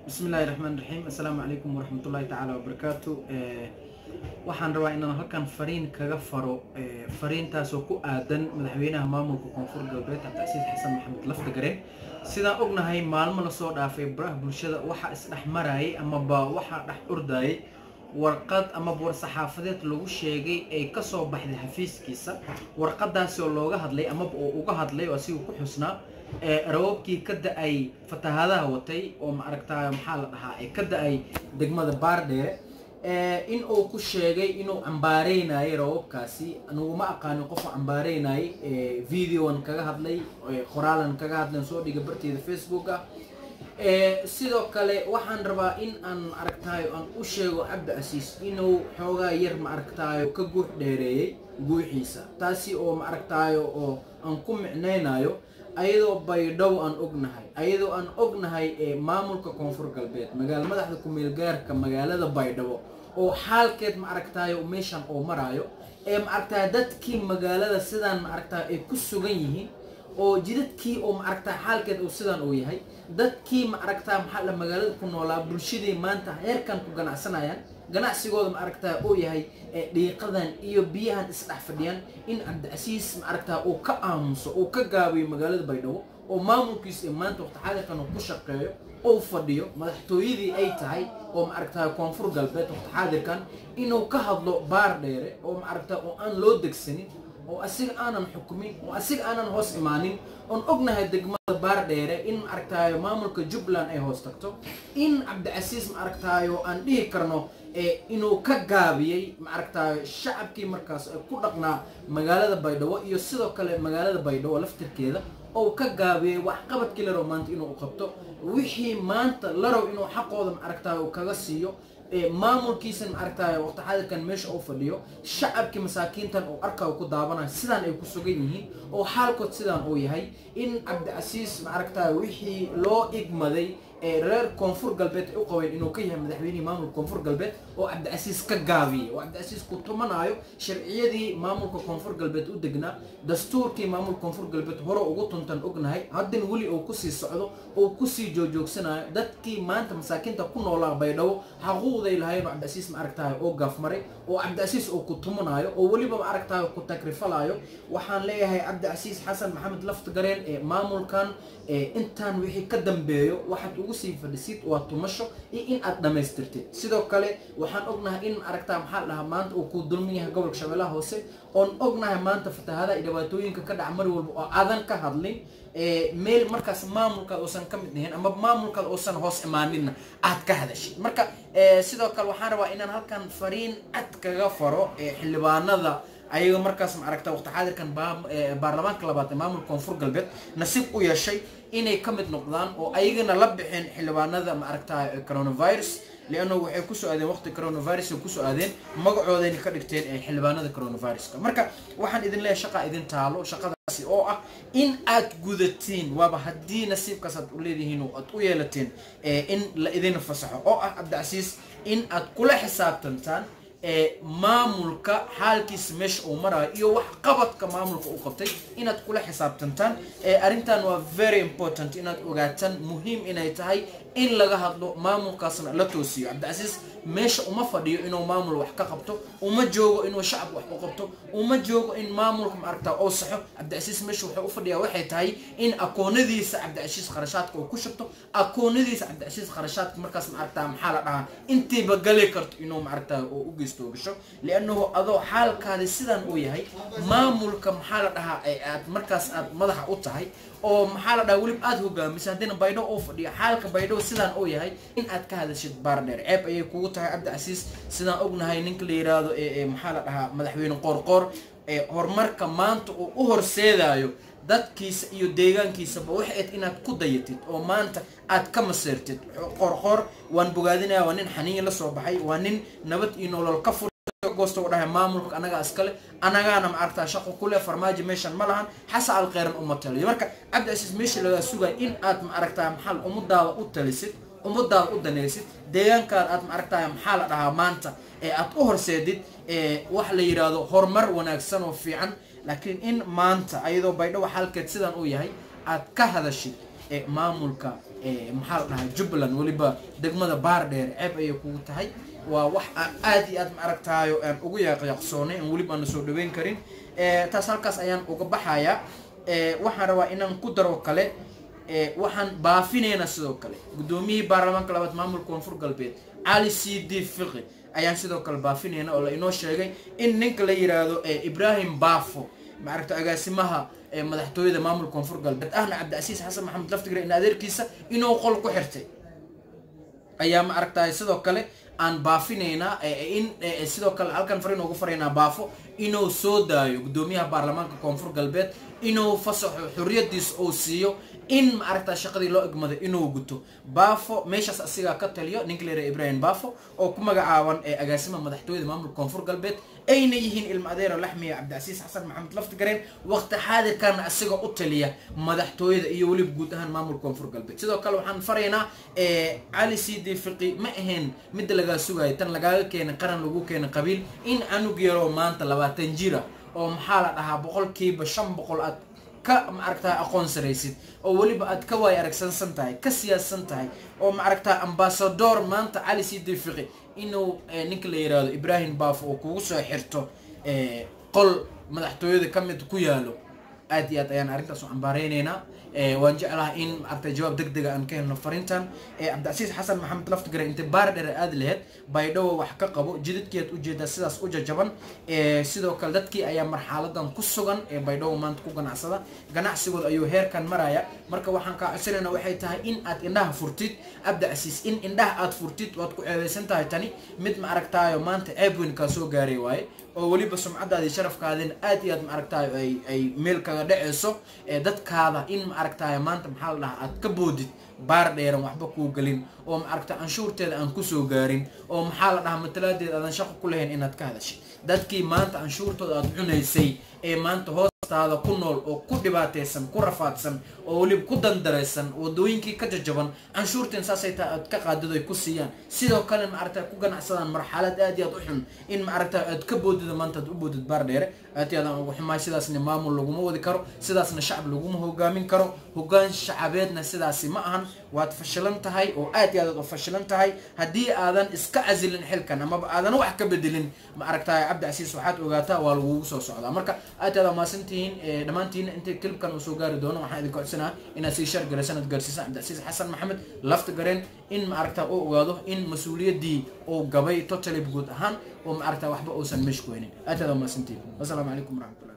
bismi illaahi raxmaan raxiim assalaamu calaykum waraxmatullaahi tacaala wabarakaatu waxaan rabaa inaan halkan fariin kaga faro fariintaasoo ku aadan madaxweynaha maamulka koonfur galbeed cabdicasiis xasan maxamed lafdagare sidaan ognahay maalmo lasoo dhaafay baraha bulshada waxaa isdhex marayay amaba waxaa dhex ordayay warqad amaba war saxaafadeed lagu sheegay ay kasoo baxday xafiiskiisa warqadaasi oo looga hadlay amaba oo uga hadlay oo asiga ku xusnaa raboobkii ka da-ay fatahaadaha watay oo maaragtaa maxaa la dhahaa ee ka da-ay degmada baardheere in uu ku sheegay inuu cambaareynayay raboobkaasi aniguma aqaanin qofuu cambaareynayay videoan kaga hadlay qoraalan kaga hadlan soo dhiga barteeda facebooka sidoo kale waxaan rabaa in aan maaragtaayo aan u sheego cabdicasiis inuu xoogaa yar maaragtaayo ka guux dheereeyey guuxiisa taasi oo maaragtaayo oo aan ku micnaynayo ayadoo baydhow aan ognahay ayadoo aan ognahay maamulka koonfur galbeed magaala madaxda ku-meel gaarka magaalada baydhabo oo xaalkeed ma aragtaayo meeshan oo maraayo ee ma aragtay dadkii magaalada sidaan ma aragtay ay ku sugan yihiin oo jidadkii oo ma aragtay xaalkeed uu sidaan uu yahay dadkii ma aragtaa maxaa la magaalada ku noolaa bulshadii maanta heerkan ku ganacsanayaan ganacsigooda ma aragtaa uu yahay dhiiqadan iyo biyahan isdhex fadhiyaan in cabdicasiis ma aragtaa uu ka aamuso uu ka gaabiyo magaalada baydhabo oo maamulkiisa ee maanta waqti xaadirkan uu ku shaqeeyo ou fadhiyo madaxtooyadii ay tahay oo ma aragtaa koonfur galbeed waqti xaadirkan inuu ka hadlo baar dheere oo ma aragtaa oo aan loo degsanin oo asiga aanan xukumin oo asiga aanan hoos imaanin oon ognahay degmada baar dheere in ma aragtaayo maamulka jubbaland ay hoos tagto in cabdicasiis ma aragtaayo aan dhihi karno inuu ka gaabiyey ma aragtaayo shacabkii markaas ku dhaqnaa magaalada baydhabo iyo sidoo kale magaalada baydhabo laftirkeeda oo ka gaabiyey waxqabadkii larow maanta inuu qabto wixii maanta larow inuu xaqooda ma aragtaayo kaga siiyo maamulkiisan ma aragtaayo waqti xaadirkan meesha uu fadhiyo shacabkii masaakiintan uu arkayo ku daabanayo sidaan ay ku sugan yihiin oo xaalkood sidaan uu yahay in cabdicasiis ma aragtaayo wixii loo igmaday reer koonfur galbeed ay u qabeen inuu ka yahay madaxweynihii maamulka koonfur galbeed oo cabdicasiis ka gaabiyey oo cabdicasiis ku tumanaayo sharciyadii maamulka koonfur galbeed u degnaa dastuurkii maamulka koonfur galbeed hore ugu tuntan ognahay haddana weli uu kusii socdo oo kusii joojoogsanayo dadkii maanta masaakiinta ku noolaa baydhabo xaquuqday lahayn oo cabdicasiis ma aragtayo oo gaafmaray oo cabdicasiis oo ku tumanaayo oo weliba ma aragtayo ku tagrifalayo waxaan leeyahay cabdicasiis xasan maxamed laftigareen ee maamulkan intaan wixii ka dambeeyo waxaad ugu sii fadhisid waa tumasho iyo in aad dhammaystirtid sidoo kale waxaan ognahay in aragtaa maxaa la dhahaa maanta uu ku dulmin yahay gobolka shabeellaha hoose oon ognahay maanta fatahaadaha iyo dhibaatooyinka ka dhaca mar walba oo aadan ka hadlin meel markaas maamulkaad uusan ka mid ahayn ama maamulkaad uusan hoos imaaninna aad ka hadashid marka sidoo kale waxaan rabaa inaan halkan fariin cad kaga faro xildhibaanada ayaga markaas ma aragta waqti xaadirkan baarlamaanka labaad ee maamulka koonfur galbeed nasiib u yeeshay inay ka mid noqdaan oo ayagana la bixin xildhibaanada ma aragta coronavirus lianna waxay kusoo aadeen waqti coronavirus ay kusoo aadeen magacoodayna ka dhigteen ee xildhibaanada coronaviruska marka waxaan idin leeyahay shaqaa idin taalo shaqadaasi oo ah in aad gudatiin waaba haddii nasiibkaas aad u leedihiin oo aad u yeelateen in la idin fasaxo oo ah cabdicasiis in aad kula xisaabtantaan maamulka xaalkiisa meesha uu marayo iyo wax qabadka maamulka uu qabtay inaad kula xisaabtantaan arrintan waa very important inaad ogaataan muhiim inay tahay in laga hadlo maamulkaasna la toosiyo cabdicasiis meesha uma fadhiyo inuu maamul wax ka qabto uma joogo inuu shacab wax u qabto uma joogo in maamulka ma aragtaa oo saxo cabdicasiis meesha waxay u fadhiyaa waxay tahay in akoonadiisa cabdicasiis kharashaadka uu ku shubto akoonadiisa cabdicasiis kharashaadka markaas ma aragtaa maxaa la dhahaa intiiba gali karto inuu ma aragtaa oo u geysto gasho liannahu adoo xaalkaadi sidaan uu yahay maamulka maxaa la dhahaa aad markaas aad madaxa u tahay oo maxaa la dhaha welib aada hogaamisa haddina baydho oo fadhiyo xaalka baydho sidaan uu yahay in aad ka hadashid baardheer ceeb ayay kugu tahay cabdicasiis sidaan ognahay ninka la yiraahdo maxaa la dhahaa madaxweyne qoorqoor horumarka maanta uu u horseedayo dadkiisa iyo deegaankiisaba waxay ayd inaad ku dayatid oo maanta aad ka maseertid qoorqoor waan bogaadinaya waa nin xaniiya la soo baxay waa nin nabad iyo nolol ka fur goosta u dhahay maamulka anagaa iskale anagaana ma aragtaa shaqo kule farmaajo meeshan ma lahan xasa al kheyran uma taliyo marka cabdicasiis meesha lagaa sugaya in aad ma aragtaa maxal ummadaada u talisid ummadaada u danaysid deegaankaada aad ma aragtaa maxaa la dhahaa maanta ee aad u horseedid wax la yidhaahdo horumar wanaagsan oo fiican laakiin in maanta ayadoo baydhabo xalkeed sidan uu yahay aad ka hadashid maamulka maxaa la dhahaa jubbaland weliba degmada baardheer ceeb ayay kugu tahay waa wax aan aad iyo aad ma aragtaayo aan ugu yaaqyaqsoonay aan weliba aana soo dhaweyn karin taas halkaas ayaan uga baxayaa waxaan rabaa inaan ku daro kale waxaan baafinaynaa sidoo kale guddoomiyihii baarlamaanka labaad maamulka koonfur galbeed cali c d fiqi ayaan sidoo kale baafinayna oo la inoo sheegay in ninka la yiraahdo ibrahim baafo maaragta agaasimaha madaxtooyada maamulka koonfur galbeed ahna cabdicasiis xasan maxamed laftigre in adeerkiisa inuu qol ku xirtay ayaa ma aragtay sidoo kale aan baafinaynaa in sidoo kale halkan fariin ugu faraynaa baafo inuu soo daayo guddoomiyaha baarlamaanka koonfur galbeed inuu fasaxo xorriyadiis uu siiyo in ma aragtaa shaqadii loo egmaday inuu guto baafo meeshaas asigaa ka taliyo ninka leera ibrahim baafo oo ku magacaaban ee agaasima madaxtooyada maamulka koonfur galbeed ayna yihiin ilma adeero laxmiya cabdicasiis xasan maxamed laftigareen waqti xaadirkana asiga u taliya madaxtooyada iyo weliba guud ahaan maamulka koonfur galbeed sidoo kale waxaan faraynaa cali c d fiqi ma ahayn midda lagaa sugayo tan lagaaga keenay qaran lagu keenay qabiil in anug yaroo maanta labaatan jira oo maxaa la dhahaa boqolkiiba shan boqol aad ka maaragtaa aqoon saraysid oo weliba aad ka waay aragsansan tahay ka siyaadsan tahay oo maaragtaa ambasador maanta cali c d fiqi inuu ninka la yiraahdo ibrahim baafo oo kugu soo xirto qol madaxtooyada ka mid ku yaalo aad iyo aad ayaan arrintaas u cambaareynayna waan jeclaha in maaragtay jawaab deg dega aan ka helno fariintan cabdicasiis xasan maxamed laftigare intay baardhere aada laheyd baydhowa wax ka qabo jidadkeed ujeedaa sidaas u jajaban sidoo kale dadkii ayaa marxaladan ku sugan ee baydhowa maanta ku ganacsada ganacsigooda ayuu heerkan maraya marka waxaan kaa codsanayna waxay tahay in aad indhaha furtid cabdicasiis in indhaha aad furtid waad ku ceebeysan tahay tani mid ma aragtaayo maanta ceeb weyn kaa soo gaaray waaye oo weliba sumcadaadii sharafkaadina aad iyo aad ma aragtaayo ay ay meel kaga dhaceyso dadkaada in ma aragtaayo maanta maxaa la dhahaa aad ka boodid baar dheeran waxba kuu gelin oo ma aragta anshuurteeda aan kusoo gaarin oo maxaa la dhahaa matalaadeeda aadan shaqo ku lahayn inaad ka hadashid dadkii maanta anshuurtooda aad cunaysay ee maanta hoostaada ku nool oo ku dhibaataysan ku rafaadsan oo weliba ku dandaraysan wadooyinkii ka jajaban canshuurteen saasay tahay aad ka qaadid ay ku siiyaan sidoo kale ma aragta ku ganacsadaan marxalad aad iyo aad u xun in ma aragta aad ka boodida maanta aad u boodid baar dheere aad iyo aadaan ugu xumaay sidaasna maamul laguma wadi karo sidaasna shacab laguma hogaamin karo hogaan shacabeedna sidaasi ma ahan waad fashilan tahay oo aad iyo aad u fashilan tahay haddii aadan iska casilin xilkan amaba aadan wax ka bedelin ma aragtay cabdicasiis waxaad ogaataa waa lagugu soo socdaa marka aad iyo aad maasantihiin dhammaantiina intay kilibkan uu soo gaari doono waxaan idinka codsanaa inaad sii shar garaysan aad gaarsiisaan cabdicasiis xasan maxamed lafta gareen in ma aragtaa uu ogaado in mas-uuliyaddii uu gabay totally guud ahaan oo ma aragtaa waxba uusan meesha ku haynin aad iyo aad maasantihiin wasalaamu calaykum waraxmatullah